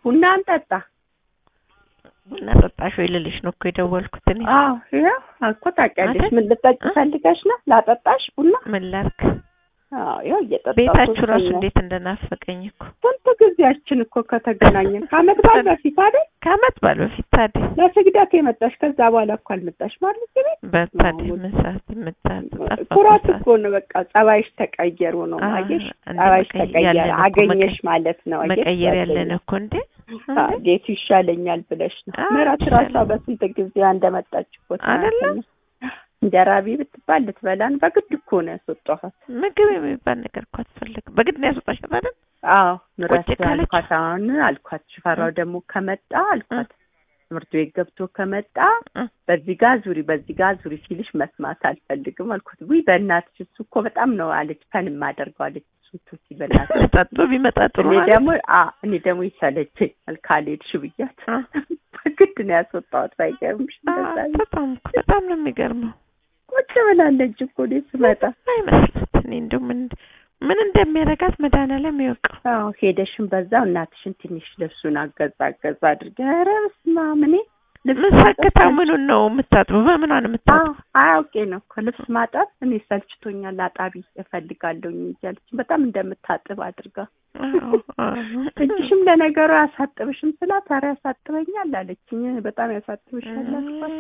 ቡና እንጠጣ። ቡና ጠጣሽ ወይ ልልሽ ነው እኮ የደወልኩት እኔ። አዎ ይኸው እኮ ታውቂያለሽ። አይደል? ምን ልጠጭ እ? ፈልገሽ ነው? ላጠጣሽ ቡና? ምን ላድርግ? አዎ ይኸው እየጠጣሁ ቤታችሁ ራሱ ሶስተኛ እንዴት እንደናፈቀኝ እኮ ስንት ጊዜያችን እኮ ከተገናኘን ከዓመት በዓል በፊት አይደል? ከዓመት በዓል በፊት ታዲያ ለስግደት የመጣሽ ከዛ በኋላ እኮ አልመጣሽ ማለት ነው። በታዲያ ነው። ምን ሰዓት የምታጥ ኩራት ጠፋ እኮ ነው። በቃ ጸባይሽ ተቀየሩ ነው አ- አየሽ፣ እንደ ጸባይሽ መቀየ- ተቀየረ ያለን እኮ አገኘሽ መቀየ- ማለት ነው። አየሽ መቀየር ያለን ጓደኛ። እኮ እንዴ አ፣ ቤቱ ይሻለኛል ብለሽ ነው። አ፣ ምራት ራሷ ይሻላል። በስንት ጊዜ እንደመጣች እኮ አይደለም? ትናንትና እንጀራ ቢ ብትባል ልትበላን በግድ እኮ ነው ያስወጣኋት። ምግብ የሚባል ነገር እኮ አትፈልግም። በግድ ነው ያስወጣሻት አይደል? አዎ ምራት ቁጭ ካለች? አልኳት። አሁን አልኳት ሽፈራው ደግሞ ከመጣ አልኳት ትምህርት ቤት ገብቶ ከመጣ እ። በዚህ ጋ ዙሪ በዚህ ጋ ዙሪ ሲልሽ መስማት አልፈልግም አልኳት። ውይ በእናትሽ እሱ እኮ በጣም ነው አለች። ፈን የማደርገው አለች። እሱ እንትን ሲል በእናትሽ ጠጡ ቢመጣ ጥሩ እኔ ነው ደግሞ አ እኔ ደግሞ ይሰለቸኝ ካልሄድሽ ብያት አ፣ በግድ ነው ያስወጣሁት። ባይገርምሽ አ፣ እንደዛ ነው። በጣም እኮ በጣም ነው የሚገርመው። ቁጭ ብላለች እኮ እኔ ስመጣ። አይመስላት እኔ እንደው ምን ምን እንደሚያደርጋት መድኃኒዓለም ይወቀው። አዎ ሄደሽን በዛው እናትሽን ትንሽ ልብሱን አገዛ አገዛ አድርገ ኧረ በስመ አብ እኔ ልብስ ምን ሰክታ ምኑን ነው የምታጥበው? በምኗ ነው አዎ የምታጥበው? አያውቄ ነው እኮ ልብስ ማጠብ እኔ ሰልችቶኛል አጣቢ እፈልጋለሁኝ እያለች በጣም እንደምታጥብ አድርጋ አዎ፣ አዎ። እጅሽም ለነገሩ አያሳጥብሽም ስላት ኧረ ያሳጥበኛል አለችኝ በጣም ያሳጥብሻል አልኳት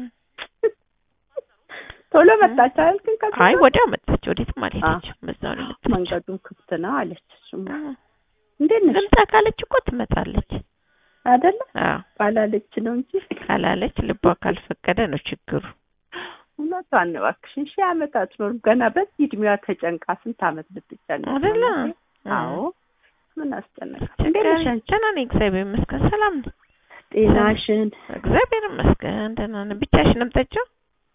ቶሎ መጣች አይደል ግን ከዛ አይ ወዲያው መጣች። ወዴትም አልሄደችም። በዛው ነው የመጣችው። መንገዱን ክፍት ነው አለች እሱማ አዎ። እንዴት ነሽ ልምጣ ካለች እኮ ትመጣለች። አይደለ አዎ ባላለች ነው እንጂ ካላለች ልቧ ካልፈቀደ ነው ችግሩ። እውነቷን ነው እባክሽን ሺህ ዓመት አትኖርም ገና በዚህ እድሜዋ ተጨንቃ ስንት ዓመት ልትጨነቅ ነው አይደለ? እናቴ? አዎ ምን አስጨነቃት እንዴት ነሽ አንቺ ደህና ነኝ፣ እግዚአብሔር ይመስገን። ሰላም ነኝ፣ ጤናሽን እግዚአብሔር ይመስገን። ደህና ነኝ። ብቻሽን ነው የምትጠጪው?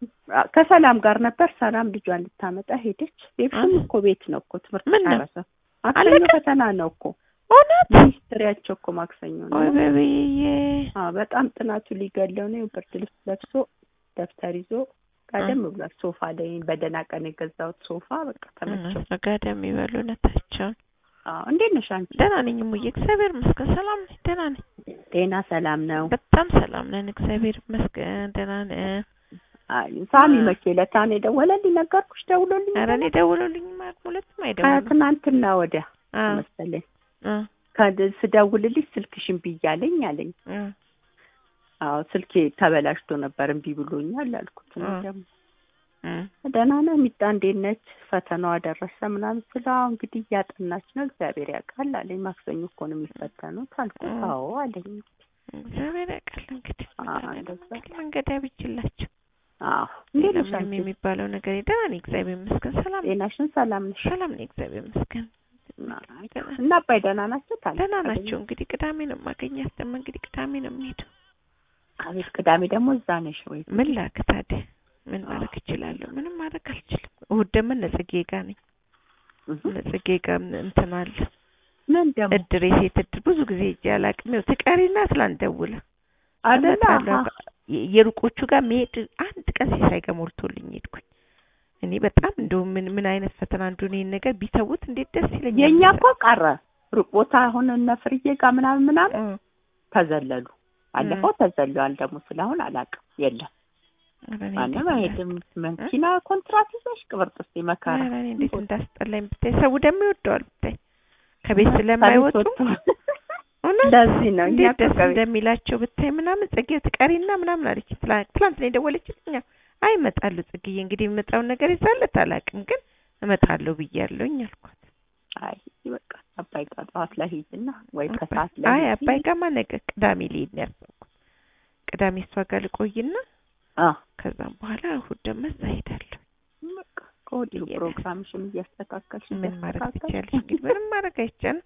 ከሰላም ጋር ነበር ሰላም ልጇን ልታመጣ ሄደች ቤብሽም እኮ ቤት ነው እኮ ትምህርት ምን ነው? ጨረሰ ማክሰኞ አለቀ? ፈተና ነው እኮ እውነት? ሚኒስትሪያቸው እኮ ማክሰኞ ነው ወይ በብዬ አዎ በጣም ጥናቱ ሊገለው ነው ብርድ ልብስ ለብሶ ደብተር ይዞ ቀደም ብሏል ሶፋ ላይ በደህና ቀን የገዛሁት ሶፋ በቃ ተመቸው ጋደም ይበሉ ነታቸውን። አዎ እንዴት ነሽ አንቺ ደህና ነኝ እሙዬ፣ እግዚአብሔር ይመስገን። ሰላም ነኝ፣ ደህና ነኝ። ጤና ሰላም ነው በጣም ሰላም ነን፣ እግዚአብሔር ይመስገን። ደህና ነን። አይ ሳሚ መቼ ዕለት ነው የደወለልኝ ነገርኩሽ ደውሎልኝ ኧረ እኔ ደውሎልኝ ማለት ሁለቱም አይደውሉም። ከትናንትና ወዲያ አ መሰለኝ አ ከድ- ስደውልልሽ ስልክሽን ብያለኝ አለኝ አ አዎ ስልኬ ተበላሽቶ ነበር እምቢ ብሎኛል አልኩት እኔ አ ደግሞ አ ደህና ነው ሚጣ እንዴት ነች ፈተናዋ ደረሰ ምናምን ስለ አዎ እንግዲህ እያጠናች ነው እግዚአብሔር ያውቃል አለኝ ማክሰኞ እኮ ነው የሚፈተኑት አልኩት አ አዎ አለኝ እግዚአብሔር ያውቃል እንግዲህ አ መድኃኒዓለም እንደዛ እንግዲህ መንገድ ያብጅላቸው። አዎ እንዴት ሌላ ነሽ ምንም አንቺ የሚባለው ነገር ደህና ነኝ፣ እግዚአብሔር ይመስገን። ሰላም ነኝ፣ ጤናሽን ሰላም ነሽ ሰላም ነኝ፣ እግዚአብሔር ይመስገን። ደህና እና አባይ ደህና ናቸው ታዲያ ደህና ናቸው። እንግዲህ ቅዳሜ ነው የማገኛት። ደግሞ እንግዲህ ቅዳሜ ነው የምሄደው። አቤት ቅዳሜ ደግሞ እዛ ነሽ ወይ ምን ላክ ታዲያ? ምን ማድረግ እችላለሁ? ምንም ማድረግ አልችልም። እሑድ ደግሞ ነጽጌ ጋ ነኝ። እህ ነጽጌ ጋ እንትን አለ ምን ደግሞ እድር፣ የሴት እድር ብዙ ጊዜ ሄጄ አላውቅም። ይኸው ትቀሪና ትላንት ደውላ አይደለ እመጣለሁ። አሀ። የ- የሩቆቹ ጋር መሄድ አንድ ቀን ሲሳይ ጋር ሞልቶልኝ ሄድኩኝ። እኔ በጣም እንደው ምን ምን አይነት ፈተና እንደሆነ ይሄን ነገር ቢተውት እንዴት ደስ ይለኛል። የእኛ እኮ ቀረ ሩቅ ቦታ አሁን እነ ፍርዬ ጋር ምናምን ምናምን እ ተዘለሉ ባለፈው ተዘለዋል ደግሞ ስለአሁን አላውቅም የለም ኧረ እኔ ማንም እንዴት አይሄድም መኪና ኮንትራት ይዘሽ ቅብርጥሴ መከራ ኧረ እኔ እንዴት እንዳስጠላኝ ብታይ። ሰው ደግሞ ይወደዋል ብታይ ከቤት ስለማይወጡ እውነት ለዚህ ነው እኛ እንዴት እኮ ደስ ከቤት- እንደሚላቸው ብታይ ምናምን ጽጌ ትቀሪና ምናምን አለች። ትላ- ትላንት ነው የደወለችልኝ። ያው አይ እመጣለሁ ጽጌዬ፣ እንግዲህ የምመጣውን ነገር ይዛለት አላውቅም፣ ግን እመጣለሁ ብያለሁኝ አልኳት። አይ በቃ አባይ ጋር ጠዋት ላይ ሂጂና ወይ ከሰዓት ላይ አይ ሂጂ። አባይ ጋማ ነገ ቅዳሜ ልሄድ ነው ያሰብኩት። ቅዳሜ እሷ ጋር ልቆይና አ ከዛም በኋላ እሑድ ደግሞ እዛ ሄዳለሁ። በቃ ከወዲሁ ብዬሽ ነው። ፕሮግራምሽን እያስተካከልሽ ምን ማድረግ እያስተካከልሽ ትችያለሽ? እንግዲህ ምንም ማድረግ አይቻልም።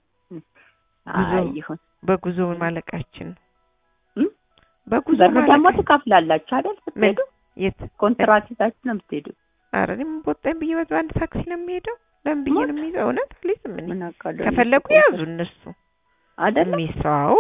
አይ ጉዞ- ይሁን በጉዞ ማለቃችን ነው። እም? በጉዞ ብር ደግሞ ማለቃችን ትከፍላላችሁ አይደል ስትሄዱ የት ኮንትራት ይዛችሁ ነው የምትሄዱ ኧረ እኔ ምን ቦጣኝ ብዬ በአንድ ታክሲ ነው የሚሄደው። ለምን ብዬ ነው የሚይዘው? እውነት አልይዝም እኔ። ምን አውቃለሁ ከፈለጉ ያዙ እነሱ አይደል የሚሰው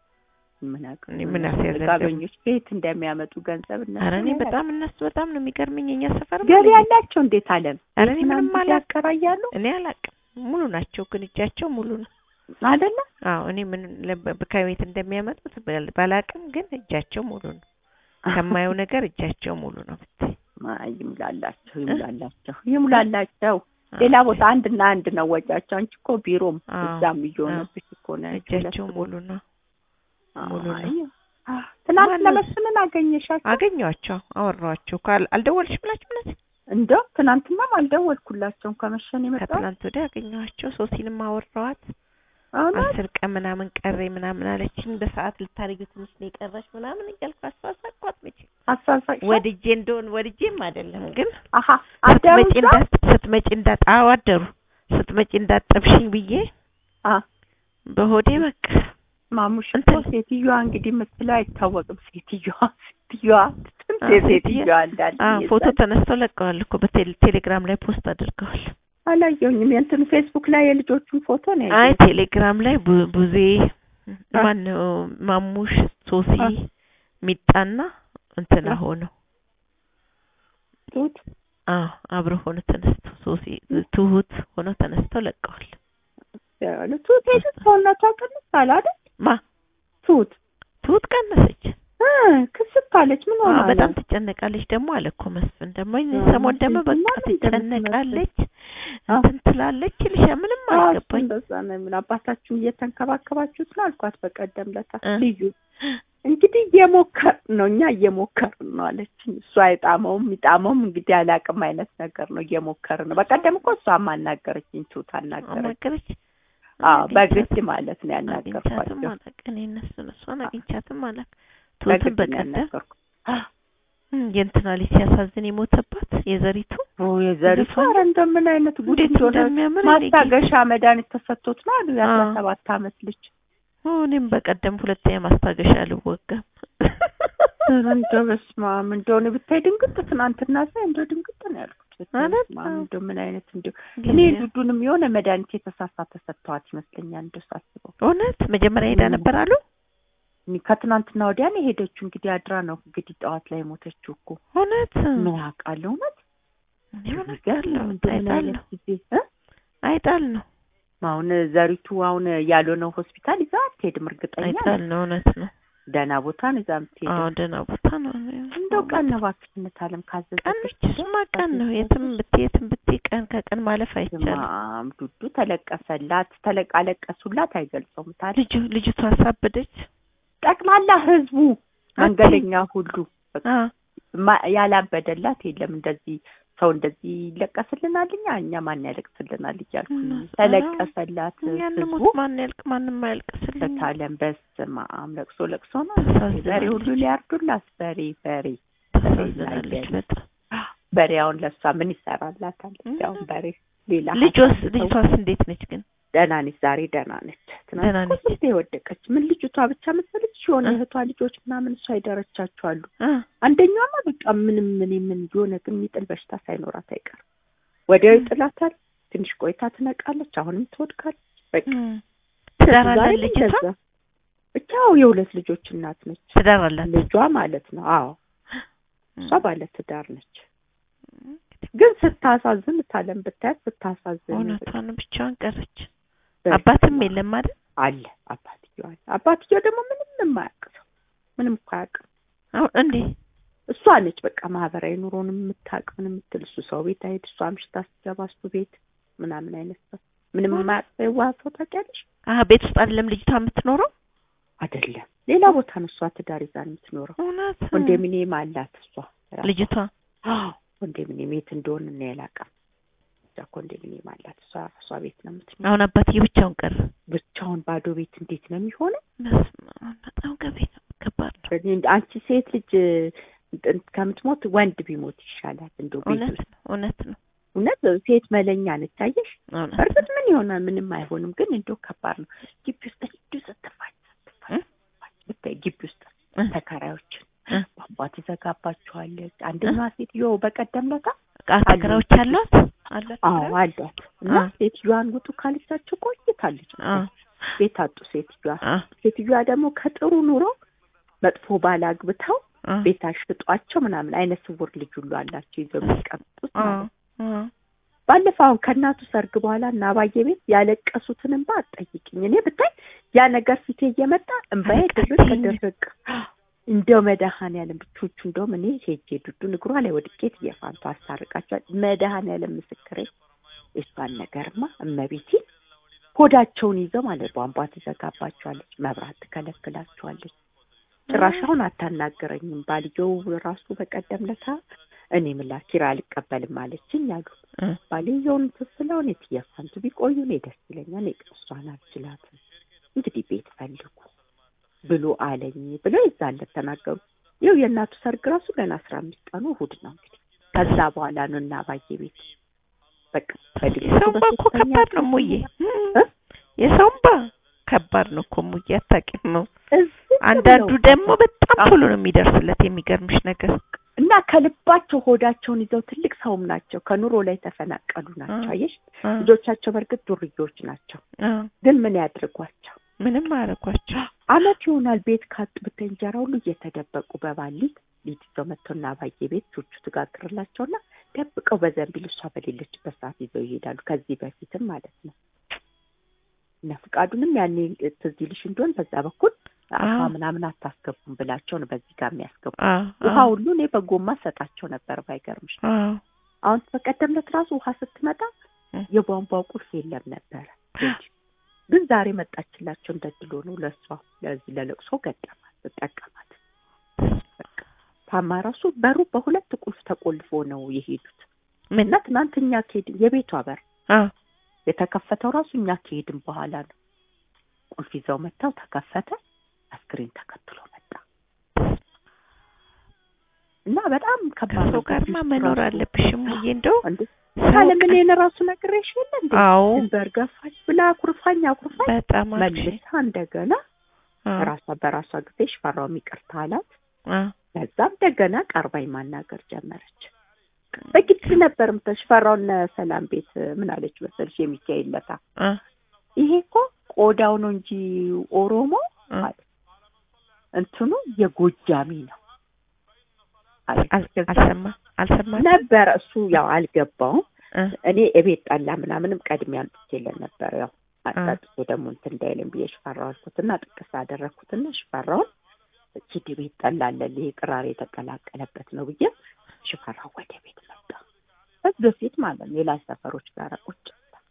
ምን እኔ ምን አስያዘን ደግሞ? ጋበኞች ከየት እንደሚያመጡ ገንዘብ እነሱ ኧረ እኔ ነው በጣም እነሱ በጣም ነው የሚገርመኝ። የኛ ሰፈር ገቢ ያላቸው እንዴት አለም ኧረ እኔ ምንም ምናምን አላውቅም። ያከራያሉ እኔ አላውቅም። ሙሉ ናቸው ግን እጃቸው ሙሉ ነው። አይደለ አዎ እኔ ምን ለ- ከቤት እንደሚያመጡት ባል- ባላቅም ግን እጃቸው ሙሉ ነው። ከማየው ነገር እጃቸው ሙሉ ነው ብታይ። አይ ይሙላላቸው ይሙላላቸው ይሙላላቸው። ሌላ ቦታ አንድና አንድ ነው ወጫቸው። አንቺ እኮ ቢሮም አዎ፣ እዛም እየሆነብሽ እኮ ነው ያንቺ እጃቸው ሁለት ሙሉ ነው። አዎ፣ ሙሉ ነው። አይ፣ አዎ። ትናንት ማነው? ለመስፍንን አገኘሻቸው? አገኘኋቸው፣ አወራኋቸው። ካል አልደወልሽም ብላችሁ ምናት እንደው ትናንትናም አልደወልኩላቸውም ከመሸን የመጣው ከትላንት ወዲያ አገኘኋቸው። ሶሲንም አወራኋት። እውነት አስር ቀን ምናምን ቀረ ምናምን አለችኝ። በሰዓት ልታረጊው ትንሽ ነው የቀረሽ ምናምን እያልኩ አሳሳቅኳት። መቼ አሳሳቅሻት? ወድጄ እንደሆን ወድጄም አይደለም ግን አሀ አደሩ ስትመጪ እዛ? እንዳት ስትመጪ እንዳት አዎ አደሩ ስትመጪ እንዳጠብሽኝ ብዬ አ በሆዴ በቃ ማሙሽ እኮ እንትን- ሴትዮዋ እንግዲህ የምትለው አይታወቅም። ሴትዮዋ ሴትዮዋ ስንት አዎ፣ የሴትዮዋ እንዳለ አዎ ፎቶ እየዛች- ተነስተው ለቀዋል እኮ በቴሌግራም ላይ ፖስት አድርገዋል። አላየሁኝም። የእንትኑ ፌስቡክ ላይ የልጆቹን ፎቶ ነው አይ ያየሁት። ቴሌግራም ላይ ቡ- ቡዜ አ- ማነው ማሙሽ ሶሲ አ- ሚጣና እንትና አ- ሆነው ትሁት አዎ አብረው ሆነው ተነስተው ሶሲ ትሁት ሆነው ተነስተው ለቀዋል። ያሉ ትሁት ሄደት ሰውነቷ ቅንስ አለ አይደል? ማ ትሁት ትሁት ቀነሰች። እ ክስት አለች። ምን ሆነ? አዎ በጣም ትጨነቃለች። ደግሞ አለ እኮ መስፍን ደግሞ አዎ፣ ሰሞን ደግሞ መስፍን በቃ ማለት እንደምትመስል። ትጨነቃለች አዎ። እንትን ትላለች ይልሻ ምንም አልገባኝ። እንደዛ ነው የምን አባታችሁን እየተንከባከባችሁት ነው አልኳት በቀደም ለታ እ። ልዩ እንግዲህ እየሞከር ነው እኛ እየሞከር ነው አለችኝ። እሱ አይጣመውም ይጣመውም እንግዲህ አላቅም አይነት ነገር ነው እየሞከር ነው። በቀደም እኮ እሷም አናገረችኝ ትሁት አናገረች። አናገረች አዎ በግድ ማለት ነው አግኝቻትም ያናገርኳቸው። አላውቅ እኔ እነሱን እሷን አግኝቻትም አላውቅ። በግድ ትሁትን ነው በቀደም ያናገርኩ። እም፣ የእንትና ልጅ ሲያሳዝን የሞተባት የዘሪቱ ኦ የዘሪቱ ዘፋኝ ኧረ እንደምን አይነት ጉድ እንዴት እንደሆነ እንደሚያምር እኔ ጌታ። ማስታገሻ መድኃኒት ተሰጥቶት ነው አሉ የአስራ አዎ። ሰባት አመት ልጅ ኦ፣ እኔም በቀደም ሁለተኛ ማስታገሻ አልወጋም። ኧረ እንደው በስመ አብ እንደሆነ ብታይ ድንግጥ ትናንትና ሳይ እንደው ድንግጥ ነው ያልኩት። ማለት በስመ አብ ነው። እንደው ምን አይነት እንደው እኔ ጊዜው- ዱዱንም የሆነ መድኃኒት የተሳሳተ ሰጥተዋት ይመስለኛል እንደው ሳስበው እውነት መጀመሪያ ሄዳ እም። ነበር አሉ። እኔ ከትናንትና ወዲያ ነው የሄደችው። እንግዲህ አድራ ነው እንግዲህ ጠዋት ላይ የሞተችው እኮ እውነት ምን አውቃለሁ። እውነት እኔ ምን ይገርም አውቃለሁ። እንደው ምን አይጣል አይነት ነው ጊዜ እ? አይጣል ነው አሁን ዘሪቱ አሁን ያልሆነው ሆስፒታል ይዛ አትሄድም። እርግጠኛ ነኝ። አይጣል ነው እውነት ነው። ደህና ቦታ ነው ይዛ የምትሄደው። አዎ ደህና ቦታ ነው። እንደው ቀን ነው እባክሽነት አለም ካዘዘች ቀን ብቻ ስማ ቀን ነው። የትም ብትይ የትም ብትይ ቀን ከቀን ማለፍ አይቻልም። ማም ዱዱ ተለቀሰላት ተለቅ አለቀሱላት አይገልጸውም። ታዲያ ልጁ ልጅቷ አሳበደች። ጠቅላላ ህዝቡ መንገደኛ ሁሉ በቃ አ ማ- ያላበደላት የለም። እንደዚህ ሰው እንደዚህ ይለቀስልናል እኛ እኛ ማን ያለቅስልናል እያልኩ እና ተለቀሰላት ያን ህዝቡ ሞት ማን ያልቅ ማንም አያልቅስልኝ። በታለም በስመ አብ ለቅሶ ለቅሶ ነው። ታሳዝናለች። በሬ ሁሉ ሊያርዱላት በሬ በሬ ታሳዝናለች በጣም። በሬ አሁን ለእሷ ምን ይሰራላታል? እም። አሁን በሬ ሌላ ልጇስ ሀሳብ ሰው- ልጅቷስ እንዴት ነች ግን? ደህና ነች። ዛሬ ደህና ነች። ደህና ትናንት ነች። እኮ ስንቴ የወደቀች ምን ልጅቷ ብቻ መሰለች የሆነ እ? እህቷ ልጆች ምናምን እሷ ይደረቻቸው አሉ። አ አንደኛማ በቃ ምንም ምን ምን የሆነ ግን የሚጥል በሽታ ሳይኖራት አይቀርም። ወዲያው ይጥላታል። ትንሽ ቆይታ ትነቃለች። አሁንም ትወድቃለች። በቃ እም። ትዳር አላት ዛሬም ልጅቷ? እንደዛ። ብቻው የሁለት ልጆች እናት ነች። ትዳር አላት። ልጇ ማለት ነው። አዎ እሷ እም። ባለ ትዳር ነች። ግን ስታሳዝን ታለም ብታያት ስታሳዝን እውነቷን ብቻዋን ቀረች። በስመ አባትም አብ። የለም አይደል? አለ አባትየው አለ። አባትየው ደግሞ ምንም የማያውቅ ሰው ምንም እኮ አያውቅም። አሁን እንዴ እሷ ነች በቃ ማህበራዊ ኑሮን የምታውቅ ምን የምትል እሱ ሰው ቤት አይሄድ እሷ አምሽታ ስትገባ እሱ ቤት ምናምን አይነት ሰው ምንም ሆነ። የማያውቅ ሰው የዋህ ሰው ታውቂያለሽ? አሀ ቤት ውስጥ አይደለም ልጅቷ የምትኖረው? አይደለም ሌላ ቦታ ነው እሷ ትዳር ይዛ ነው የምትኖረው። እውነት ኮንዶሚኒየም አላት እሷ ራሷ። ልጅቷ አዎ ኮንዶሚኒየም የት እንደሆነ እኔ አላውቅም። እዛ ኮንዶሚኒየም አላት እሷ እሷ ቤት ነው የምትኖረው። አሁን አባትዬ ብቻውን ቀረ። ብቻውን ባዶ ቤት እንዴት ነው የሚሆነው? በስመ አብ በጣም ገቤ ከባድ ነው። እንደ አንቺ ሴት ልጅ እንትን ከምትሞት ወንድ ቢሞት ይሻላል። እንደው ቤት እውነት ውስጥ ነው እውነት ነው እውነት ሴት መለኛ ነች። አየሽ እውነት እርግጥ ምን ይሆናል ምንም አይሆንም፣ ግን እንደው ከባድ ነው። ግቢ ውስጥ እንዲሁ ስትፋጭ ስትፋጭ እ? ስትፋጭ ብታይ ግቢ ውስጥ እ? ተከራዮችን እ? ቧንቧ ትዘጋባቸዋለች። አንደኛዋ ሴትዮ በቀደም ለታ ተከራዮች አሏት አሏት አዎ ተከራዮች? አሏት እና አ። ሴትዮዋን ውጡ ካለቻቸው ቆይታለች። አ ቤት አጡ ሴትዮዋ። አ ሴትዮዋ ደግሞ ከጥሩ ኑሮ መጥፎ ባል አግብተው አ ቤት አሽጧቸው ምናምን አይነ ስውር ልጅ ሁሉ አላቸው ይዘው የሚቀምጡት አ ማለት ነው። አ ባለፈው አሁን ከእናቱ ሰርግ በኋላ እና አባዬ ቤት ያለቀሱትን እንባ አትጠይቅኝ። እኔ ብታይ ያ ነገር ፊቴ እየመጣ እንባዬ ድርቅ ድርቅ እንደው መድኃኔዓለም ብቾቹ እንደውም እኔ ሄጄ ዱዱን እግሯ ላይ ወድቄ እየፋንቱ አስታርቃቸዋል። መድኃኔዓለም ምስክሬ የሷን ነገርማ እመቤቴ ሆዳቸውን ይዘው ማለት ቧንቧ ትዘጋባቸዋለች፣ መብራት ትከለክላቸዋለች። ጭራሽ አሁን አታናገረኝም። ባልየው ራሱ በቀደም ለታ እኔ ምላ ኪራ አልቀበልም አለችኝ አሉ። ባልየውን ትስለውን የትየፋንቱ ቢቆዩ እኔ ደስ ይለኛል። እኔ እሷን አልችላትም እንግዲህ ቤት ፈልጉ ብሎ አለኝ ብለው የዛለት ተናገሩ። ይኸው የእናቱ ሰርግ ራሱ ገና አስራ አምስት ቀኑ እሑድ ነው እንግዲህ ከዛ በኋላ ነው እና አባዬ ቤት በቃ የሰውንባ እኮ ከባድ ነው ሙዬ፣ የሰውንባ ከባድ ነው እኮ ሙዬ፣ አታውቂም ነው። አንዳንዱ ደግሞ በጣም ቶሎ ነው የሚደርስለት የሚገርምሽ ነገር እና ከልባቸው ሆዳቸውን ይዘው ትልቅ ሰውም ናቸው። ከኑሮ ላይ ተፈናቀሉ ናቸው። አየሽ ልጆቻቸው በእርግጥ ዱርዬዎች ናቸው፣ ግን ምን ያድርጓቸው? ምንም አያደርጓቸው። አመት ይሆናል ቤት ካጡ ብታይ እንጀራ ሁሉ እየተደበቁ በባሊት ሊት ይዘው መጥተውና አባዬ ቤት ቹቹ ትጋግርላቸውና ደብቀው በዘንቢል እሷ በሌለችበት ሰዓት ይዘው ይሄዳሉ። ከዚህ በፊትም ማለት ነው እነ ፍቃዱንም ያኔ ትዝ ይልሽ እንደሆን በዛ በኩል አፋ ምናምን አታስገቡም ብላቸው ነው በዚህ ጋር የሚያስገቡ። ውሃ ሁሉ እኔ በጎማ ሰጣቸው ነበር ባይገርምሽ። አሁን በቀደም ዕለት ራሱ ውሃ ስትመጣ የቧንቧው ቁልፍ የለም ነበረ ግን ዛሬ መጣችላቸው። እንደ ድሎ ነው ለእሷ ለዚህ ለለቅሶ ገጠማት ተጠቀማት። ታማ ራሱ በሩ በሁለት ቁልፍ ተቆልፎ ነው የሄዱት። እና ትናንት እኛ ከሄድን የቤቷ በር የተከፈተው ራሱ እኛ ከሄድን በኋላ ነው። ቁልፍ ይዘው መጥተው ተከፈተ። አስክሬን ተከትሎ መጣ እና በጣም ከባድ ሰው ጋርማ መኖር አለብሽም ሙዬ እንደው ካለምን የነ ራሱ ነግሬሽ የለ እንዴ አዎ ድንበር ገፋች ብላ አኩርፋኝ አኩርፋኝ በጣም መልሳ እንደገና ራሷ በራሷ ጊዜ ሽፈራው ይቅርታ አላት። ከዛም እንደገና ቀርባኝ ማናገር ጀመረች። በግድ ነበር ሽፈራውን ሰላም ቤት ምን አለች መሰልሽ የሚካኤል ለታ ይሄ እኮ ቆዳው ነው እንጂ ኦሮሞ ማለት እንትኑ የጎጃሚ ነው አልሰማ አልሰማ ነበረ እሱ ያው አልገባውም። እኔ እቤት ጠላ ምናምንም ቀድሜ አምጥቼለን ነበር። ያው አጣጥቶ ደግሞ እንትን እንዳይልም ብዬ ሽፈራው አልኩትና ጥቅስ አደረግኩትና ሽፈራውን ሂድ ቤት ጠላ አለልህ ይሄ ቅራሬ የተቀላቀለበት ነው ብዬ ሽፈራው ወደ ቤት መጣ። በዚህ በፊት ማለት ነው ሌላ ሰፈሮች ጋር ቁጭ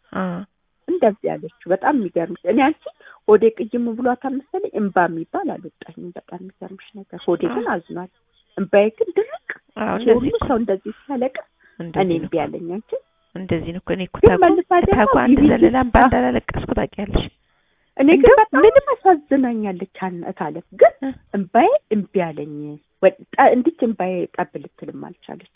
እንደዚህ ያለችው በጣም የሚገርምሽ እኔ አንቺ ሆዴ ቅይም ብሏታል መሰለኝ እምባ የሚባል አልወጣኝም። በጣም የሚገርምሽ ነገር ሆዴ ግን አዝኗል። እምባዬ ግን ድርቅ ሁሉ ሰው እንደዚህ ሲያለቅስ እኔ እምቢ ያለኝ አንቺ እንደዚህ ነው እኮ እኔ እኮ ግን መልሳ ደግሞ ታጓ አንድ ዘለላ እምባ እንዳላለቀስኩ ታውቂያለሽ። እኔ ግን በጣም ምንም አሳዝናኛለች እታለፍ ግን እምባዬ እምቢ ያለኝ እንዲች እምባዬ ጠብ ልትልም አልቻለች።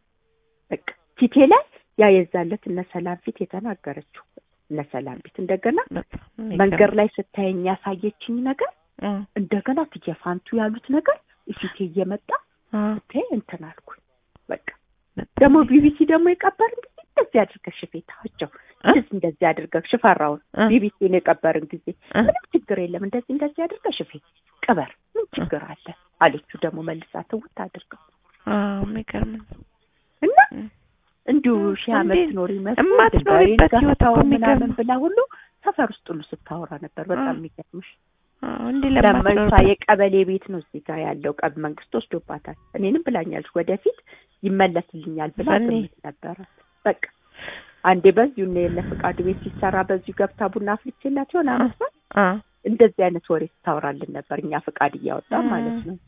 በቃ ፊቴ ላይ ያ የዛለት እነ ሰላም ፊት የተናገረችው እነ ሰላም ፊት እንደገና መንገድ ላይ ስታየኝ ያሳየችኝ ነገር እንደገና ትየፋንቱ ያሉት ነገር ፊቴ እየመጣ ስታይ እንትን አልኩኝ። በቃ ደግሞ ቢቢሲ ደግሞ የቀበርን ጊዜ እንደዚህ አድርገሽ ሽፌታቸው እንደዚህ እንደዚህ አድርገሽ ሽፈራውን ቢቢሲን የቀበርን ጊዜ ምንም ችግር የለም እንደዚህ እንደዚህ አድርገሽ ሽፌት ቅበር ምን ችግር አለ አለችው። ደግሞ መልሳ ትውት አድርገው የሚገርም እና እንዲሁ ሺህ ዓመት ትኖሪ የማትኖሪበት ህይወት እኮ ምናምን ብላ ሁሉ ሰፈር ውስጥ ሁሉ ስታወራ ነበር። በጣም የሚገርምሽ እንዲህ ለመንሳ የቀበሌ ቤት ነው እዚህ ጋር ያለው ቀብ መንግስት ወስዶባታል። እኔንም ብላኛለች ወደፊት ይመለስልኛል ብላ ግምት ነበረ። በቃ አንዴ በዚሁ እነ የነ ፈቃዱ ቤት ሲሰራ በዚሁ ገብታ ቡና አፍልቼላት ይሆን አመስል እንደዚህ አይነት ወሬ ስታወራልን ነበር። እኛ ፈቃድ እያወጣ ማለት ነው።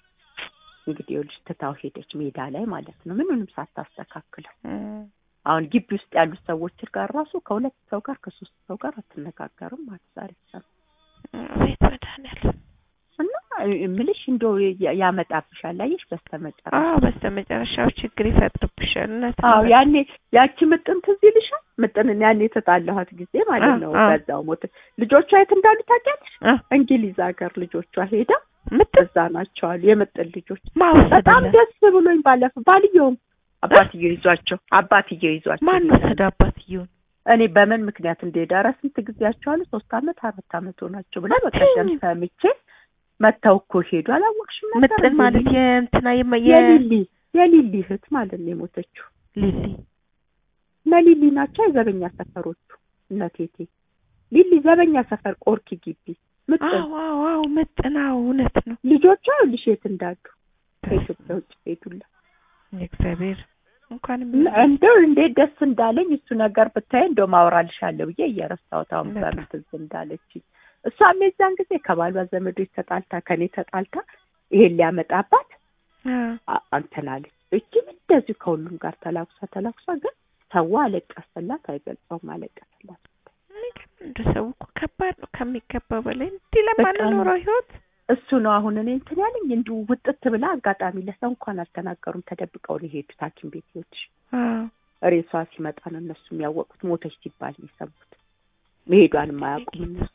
እንግዲህ ይኸውልሽ ትታው ሄደች ሜዳ ላይ ማለት ነው። ምኑንም ሳታስተካክለው አሁን ግቢ ውስጥ ያሉት ሰዎች ጋር ራሱ ከሁለት ሰው ጋር ከሶስት ሰው ጋር አትነጋገርም ማለት ዛሬ ሰ ቤት መድኃኒዓለም እና እምልሽ እንደው ያመጣብሻል። አየሽ በስተመጨረሻ አዎ በስተመጨረሻው ችግር ይፈጥርብሻል። እውነት አዎ ያኔ ያቺ ምጥን ትዝ ይልሻል? ምጥንን ያኔ የተጣላኋት ጊዜ ማለት ነው። በዛው ሞት ልጆቿ የት እንዳሉ ታውቂያለሽ? እንግሊዝ ሀገር ልጆቿ ሄዳ ምጥን እዛ ናቸው አሉ የምጥን ልጆች። ማውሰድ በጣም ደስ ብሎኝ ባለፈው ባልየውም አባትየው ይዟቸው አባትየው ይዟቸው ማን ወሰደ አባትየውን? እኔ በምን ምክንያት እንደሄደ ኧረ ስንት ጊዜያቸው አሉ ሶስት አመት አራት አመት ሆናቸው ብላ በቀደም ሰምቼ መተው እኮ ሄዱ። አላወቅሽም ነበር? ምጥን ማለት የእንትና የሊሊ የሊሊ እህት ማለት ነው የሞተችው ሊሊ እነ ሊሊ ናቸው የዘበኛ ሰፈሮቹ እነ ቴቴ ሊሊ ዘበኛ ሰፈር ቆርኪ ግቢ ምጥን አዎ አዎ አዎ ምጥን አዎ እውነት ነው ልጆቿ ይኸውልሽ የት እንዳሉ ከኢትዮጵያ ውጭ ሄዱላ እግዚአብሔር እንኳንም እንደው እንዴት ደስ እንዳለኝ እሱ ነገር ብታይ እንደው ማውራልሻለሁ ብዬ እየረሳሁት አሁን በጣም። በምን ትዝ እንዳለች እሷም የዛን ጊዜ ከባሏ ዘመዶች ተጣልታ ከኔ ተጣልታ ይሄን ሊያመጣባት አዎ አ- አንተን አለች እጅም እንደዚሁ ከሁሉም ጋር ተላኩሳ ተላኩሳ ግን ሰው አለቀሰላት አይገልጸውም አለቀሰላት የሚገርም እንደ ሰው እኮ ከባድ ነው ከሚገባው በላይ እንዲህ ለማንኖረው ህይወት እሱ ነው አሁን እኔ እንትን ያለኝ እንዲሁ ውጥት ብላ አጋጣሚ ለሰው እንኳን አልተናገሩም ተደብቀው ነው የሄዱት ሀኪም ቤት ይወድሽ አዎ ሬሷ ሲመጣ ነው እነሱ የሚያወቁት ሞተች ሲባል ነው የሰሙት መሄዷን የማያውቁም እነሱ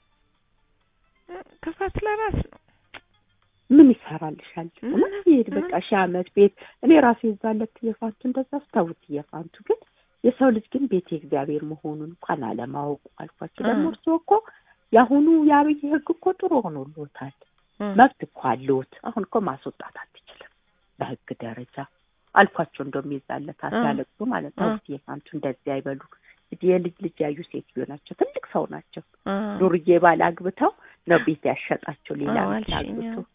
ክፋት ለራስ ነው ምን ይሰራልሻል ምን? እውነት ይሄድ በቃ ሺህ ዓመት ቤት እኔ ራሴ የዛለት እየፋንቱ እንደዛ አስታውት እየፋንቱ ግን የሰው ልጅ ግን ቤት የእግዚአብሔር መሆኑን እንኳን አለማወቁ አልኳቸው ደግሞ እ። እርስዎ እኮ የአሁኑ የአብይ ህግ እኮ ጥሩ ሆኖልዎታል እ። መብት እኮ አለዎት አሁን እኮ ማስወጣት አትችልም በህግ ደረጃ አልኳቸው እንደውም የዛለት እ። ሲያለቅሱ ማለት ነው እ። እየፋንቱ እንደዚህ አይበሉ እንግዲህ የልጅ ልጅ ያዩ ሴትዮ ናቸው ትልቅ ሰው ናቸው አ ዱርዬ ባል አግብተው ነው ቤት ያሸጣቸው ሌላ አዎ፣ ቤት አልሽኝ፣ አግብቶ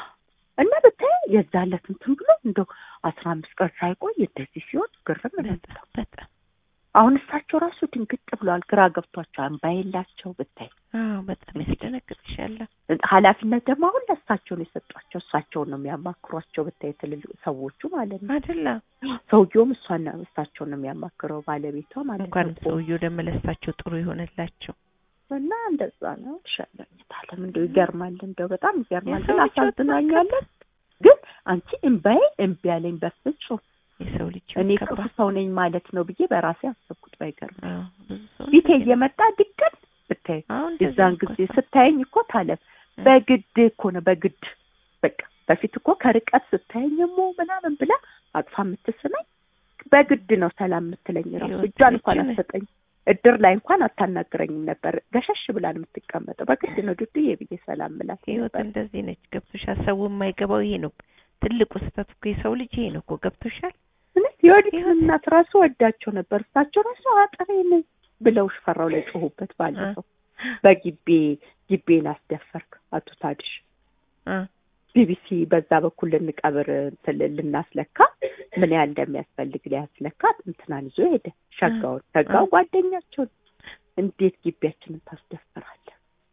እና ብታይ የዛለት እንትን ብሎ እንደው አስራ አምስት ቀን ሳይቆይ እንደዚህ ሲሆን ግርም ነው በጣም በጣም አሁን እሳቸው ራሱ ድንግጥ ብለዋል ግራ ገብቷቸው አንባ የላቸው ብታይ አዎ በጣም ያስደነግጥሻል ኃላፊነት ደግሞ አሁን ለእሳቸው ነው የሰጧቸው እሳቸውን ነው የሚያማክሯቸው ብታይ ትልልቅ ሰዎቹ ማለት ነው አይደለ ሰውየውም እሷና እሳቸውን ነው የሚያማክረው ባለቤቷ ማለት እንኳንም ነው ሰውየው ደግሞ ለእሳቸው ጥሩ ይሆንላቸው እና እንደዛ ነው ሸለኝታለም እንደው ይገርማል እንደው በጣም ይገርማል የሰው ግን ልጅ ህይወት አሳዝናኛለን ግን አንቺ እምባዬ እምቢ ያለኝ በፍጹም የሰው ልጅ እኔ ህይወት ክፉ ከባድ ሰው ነኝ ማለት ነው ብዬ በራሴ አሰብኩት ባይገርም አዎ ብዙ ሰው ፊቴ እንደዚህ ነው። እየመጣ ድቅን ብታይ አሁን እንደዚህ የዛን ነው እኮ ጊዜ ሰው። ስታየኝ እኮ ታለም እ። በግድ እኮ ነው በግድ በቃ በፊት እኮ ከርቀት ስታየኝ ሞ ምናምን ብላ አቅፋ የምትስመኝ በግድ ነው ሰላም የምትለኝ ራሱ ህይወት እጇን እንኳን ልጅ ነህ። አትሰጠኝ እድር ላይ እንኳን አታናግረኝም ነበር ገሸሽ ብላ ነው የምትቀመጠው በግድ ነው ዱዱዬ ብዬ ሰላም ምላት ህይወት ነበር እንደዚህ ነች ገብቶሻል ሰው የማይገባው ይሄ ነው ትልቁ ስህተት እኮ የሰው ልጅ ይሄ ነው እኮ ገብቶሻል እውነት የወዲት ህይወት- እናት ራሱ ወዳቸው ነበር እሳቸው ራሱ አጥሬ ነኝ ብለው ሽፈራው ላይ ጮሁበት ባለፈው በጊቤ ጊቤን አስደፈርክ አቶ ታድሽ እ ቢቢሲ በዛ በኩል ልንቀብር እንትን ልናስለካ ምን ያህል እንደሚያስፈልግ ሊያስለካ እንትናን ይዞ ሄደ ሸጋውን ሸጋው እ። ጓደኛቸውን እንዴት ግቢያችንን ታስደፍራለህ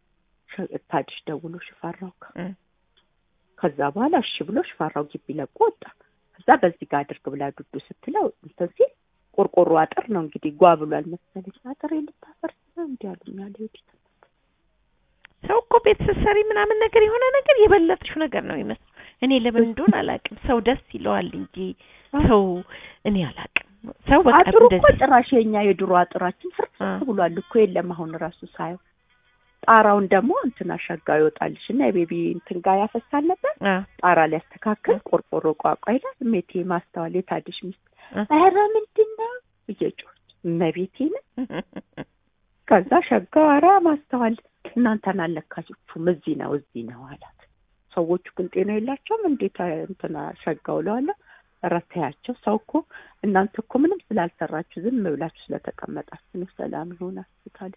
ሸ- ታድሽ ደውሎ ሽፈራው ጋር እ ከዛ በኋላ እሺ ብሎ ሽፈራው ግቢ ለቆ ወጣ ከዛ በዚህ ጋር አድርግ ብላ ዱዱ ስትለው እንትን ሲል ቆርቆሮ አጥር ነው እንግዲህ ጓ ብሏል መሰለኝ አጥር ልታፈርስ ነው እንዲ ያሉኝ አለ ዮዲት ሰው እኮ ቤት ስትሰሪ ምናምን ነገር የሆነ ነገር የበለጥሽው ነገር ነው የሚመስለው። እኔ ለምን እንደሆነ አላውቅም። ሰው ደስ ይለዋል እንጂ ሰው እኔ አላውቅም። ሰው በቃ አጥሩ እኮ እንደዚህ ጭራሽ የኛ የድሮ አጥራችን ፍርስ አ። ብሏል እኮ የለም አሁን ራሱ ሳየው ጣራውን ደግሞ እንትን አሻጋው ይወጣልሽ እና የቤቢ እንትን ጋር ያፈሳል ነበር አ ጣራ ሊያስተካክል አ። ቆርቆሮ ቋቋ ይላል ሜቴ ማስተዋል የታድሽ ሚስት አ። ኧረ ምንድን ነው እየጮች እመቤቴን ከዛ ሸጋው ኧረ ማስተዋል እናንተን አለካችሁም እዚህ ነው እዚህ ነው አላት ሰዎቹ ግን ጤና የላቸውም እንዴት እንትና ሸጋው ለዋለሁ ኧረ ተያቸው ሰው እኮ እናንተ እኮ ምንም ስላልሰራችሁ ዝም ብላችሁ ስለተቀመጣችሁ ነው ሰላም ይሆን አስታለ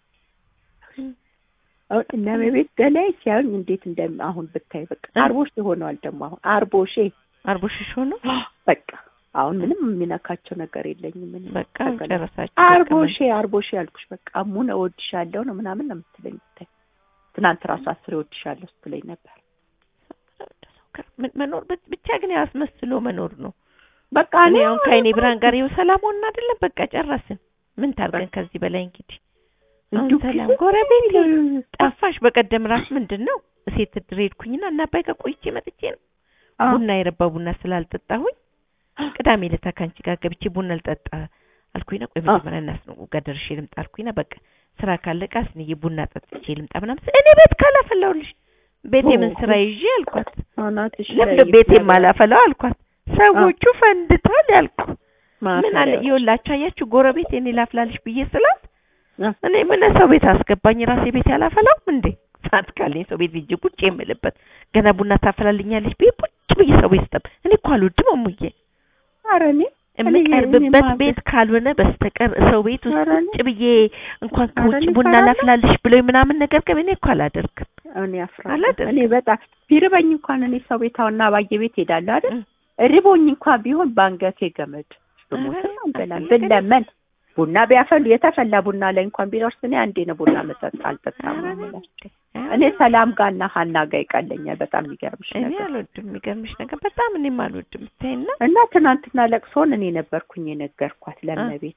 አሁን እነ ቤት በላይ ሲያዩኝ እንዴት እንደ አሁን ብታይ በቃ እ? አርቦሽ ሆነዋል ደግሞ አሁን አርቦሼ አርቦሽሽ ሆኖ በቃ አሁን ምንም የሚነካቸው ነገር የለኝም እኔ በቃ ተገላ- ጨረሳችሁ። አርቦሼ አርቦሼ ያልኩሽ በቃ አሙን እወድሻለሁ ነው ምናምን ነው የምትለኝ ብታይ ትናንት ራሱ አስሬ እወድሻለሁ ስትለኝ ነበር ምን- መኖር ብ- ብቻ ግን ያው አስመስሎ መኖር ነው። በቃ እኔ እኔ አሁን ከአይኔ ብርሃን ጋር ይኸው ሰላም ሆንን አይደለም በቃ ጨረስን። ምን ታርገን ከዚህ በላይ እንግዲህ አሁን እንዲሁ ሰላም ኪሱ ጎረቤቴ እ- ጠፋሽ። በቀደም ራስ ምንድን ነው እሴት ድር ሄድኩኝና እና አባይ ጋር ቆይቼ መጥቼ ነው አ- ቡና የረባ ቡና ስላልጠጣሁኝ ቅዳሜ ዕለት ከአንቺ ጋር ገብቼ ቡና ልጠጣ አልኩኝና ቆይ መጀመሪያ እናት ነው ጋር ደርሼ ልምጣ አልኩኝና በቃ ስራ ካለቀ አስንዬ ቡና ጠጥቼ ልምጣ ምናምን ስል እኔ ቤት ካላፈላሁልሽ ቤት የምን ስራ ይዤ አልኳት። አናትሽ ለምን ላይ ቤት ይባላል። የማላፈላው አልኳት። ሰዎቹ ፈንድቷል ያልኩ ምን አለ ማፈሪያዎች። ይኸውላችሁ አያችሁ ጎረቤት እኔ ላፍላልሽ ብዬ ስላት አ፣ እኔ ምን ሰው ቤት አስገባኝ ራሴ ቤት ያላፈላውም እንዴ ሰዓት ካለኝ ሰው ቤት ሂጅ ቁጭ የምልበት ገና ቡና ታፈላልኛለች ብዬ ቁጭ ብዬ ሰው ቤት ስጠብ እኔ እኮ አልወድም እሙዬ ኧረ እኔ የምቀርብበት እኔማ ቤት ካልሆነ በስተቀር ሰው ቤት ውስጥ ኧረ እኔ- ቁጭ ብዬ እንኳን ኧረ ከውጭ እኔ ቡና እፈራለሁ። ላፍላልሽ ብለው ምናምን ነገር ግን እኔ እኮ አላደርግም። እኔ አፍራለሁ። አላደርግም። እኔ በጣም ቢርበኝ እንኳን እኔ ሰው ቤት አሁን አባዬ ቤት ሄዳለሁ አይደል? እም። ሪቦኝ እንኳን ቢሆን በአንገቴ ገመድ ብሞትም ኧረ አንበላም አትልም። ብለመን ቡና ቢያፈሉ የተፈላ ቡና ላይ እንኳን ቢደርስ እኔ አንዴ ነው ቡና መጠጥ አልጠጣም ነው የምለው። እኔ ሰላም ጋርና ሀና ጋር ይቀለኛል። በጣም የሚገርምሽ እኔ ነገር አልወድም። የሚገርምሽ ነገር በጣም እኔም አልወድም። ብታይና እና ትናንትና ለቅሶን እኔ ነበርኩኝ የነገርኳት ለመቤት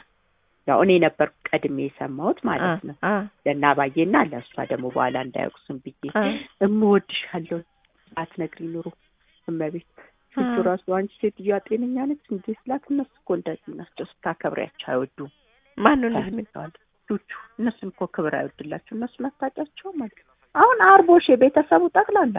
ያው እኔ ነበርኩ ቀድሜ የሰማሁት ማለት ነው አ ለእነ አባዬና ለእሷ ደግሞ በኋላ እንዳያውቅሱም ብዬ አ እምወድሻለሁ አትነግሪ ኑሮ እመቤት ፊቱ አ ራሱ አንቺ ሴትዮዋ ጤነኛ ነች እንዴ ስላት እነሱ እኮ እንደዚህ ናቸው ስታከብሪያቸው አይወዱም ማን ነው እንደዚህ የሚል ተዋል ቹቹ እነሱን እኮ ክብር አይወድላቸው እነሱን አታውቂያቸውም ማለት ነው አሁን አርቦሽ የቤተሰቡ ጠቅላላ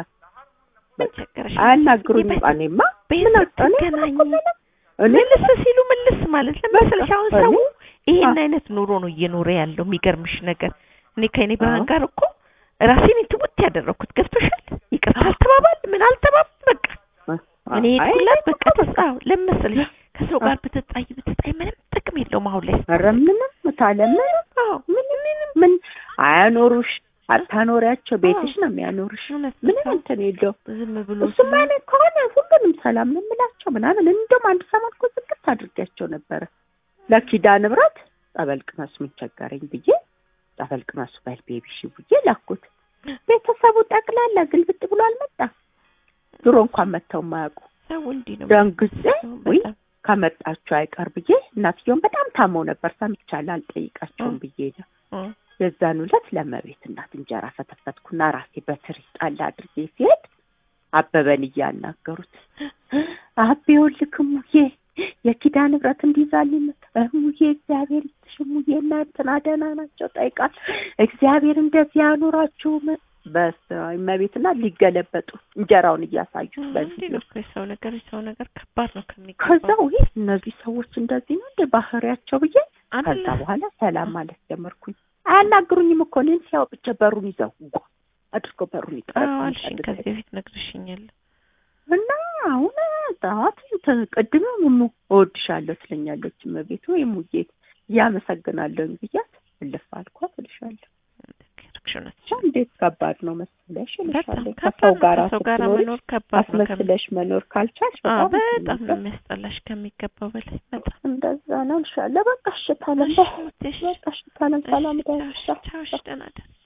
በቸገረሽ አያናግሩኝም የቤት- እኔማ ቤት ምን አጣ- እኔ ስትገናኝ እኮ ምንም- እኔ ምልስ ሲሉ ምልስ ማለት ለመሰለሽ አሁን በቃ ሰው እኔ- ይሄን አ- አይነት ኑሮ ነው እየኖረ ያለው። የሚገርምሽ ነገር እኔ ከእኔ ብርሃን አዎ። ጋር እኮ ራሴን ትውት ያደረኩት ገብቶሻል። ይቅርታ አልተባባል ምን አልተባባል በቃ እኔ አይ፣ ሄድኩላት እኔ በቃ እኮ ተስፋ ለመሰለሽ ከሰው ጋር ብትጣይ ብትጣይ ምንም ጥቅም የለውም አሁን ላይ ኧረ ምንም ታለ ምንም አዎ ምንም ምን አያኖሩሽ አታኖሪያቸው ቤትሽ ነው የሚያኖሩሽ እውነት ነው። ምንም እንትን የለውም ዝም ብሎ እሱም አይነት ከሆነ ሁሉንም ሰላም ነው የምላቸው ምናምን እንደውም አንድ ሰሞን እኮ ዝግት አድርጊያቸው ነበረ ለኪዳነ ምሕረት ጸበል ቅመሱ ምን ቸገረኝ ብዬ ጸበል ቅመሱ በል ቤቢሽ ብዬ ላኩት ቤተሰቡ ጠቅላላ ግልብጥ ብሎ አልመጣም ድሮ እንኳን መጥተው የማያውቁ ሰው እንዲህ ነው ደንግጬ ውይ በጣም ከመጣችሁ አይቀር ብዬ እናትየውን በጣም ታመው ነበር ሰምቻለሁ አልጠይቃቸውም ብዬ ነው እ የዛን ዕለት ለመቤት እናት እንጀራ ፈተፈትኩና ራሴ በትሪ ጣል አድርጌ ሲሄድ አበበን እያናገሩት አቤ ይኸውልህ እሙዬ የኪዳነ ምሕረት እንዲዛልኝ እሙዬ እግዚአብሔር ይስጥሽ እሙዬ እና እንትና ደህና ናቸው ጠይቃል እግዚአብሔር እንደዚህ ያኑራችሁ በእመቤትና ሊገለበጡ እንጀራውን እያሳዩት በዚህ እንዲህ ነው እኮ የሰው ነገር የሰው ነገር ከባድ ነው ከሚገባው ከዛ ውይ እነዚህ ሰዎች እንደዚህ ነው እንደ ባህሪያቸው ብዬ ከዛ አለ በኋላ ሰላም ማለት ጀመርኩኝ። አያናግሩኝም እኮ እኔን ሲያው ብቻ በሩን ይዘው ጓ አድርገው በሩን አዎ አልሽኝ ይጠረቃል ከዚህ በፊት ነግርሽኛል እና አሁን ጠዋት እንትን ቅድም ሙሙ እወድሻለሁ ትለኛለች እመቤት ወይ ሙዬ እያመሰግናለሁኝ ብያት እልፍ አልኳት እልሻለሁ። ያደረግሽው እውነት ብቻ እንዴት ከባድ ነው መሰለሽ በጣም እልሻለሁ። ከባድ ከሰው ነው ጋር ከሰው ጋር ስትኖሪ መኖር ከባድ ነው ከሚ- አስመስለሽ መኖር ካልቻልሽ አዎ በጣም በጣም ነው ነው የሚያስጠላሽ ከሚገባው በላይ በጣም እንደዛ ነው እልሻለሁ። በቃ እሽታለም እሺ ሙቴ፣ እሺ። በቃ እሽታለም ሰላም እሺ፣ ቻው፣ ዳይሻ ቻው፣ እሺ፣ ደህና ደር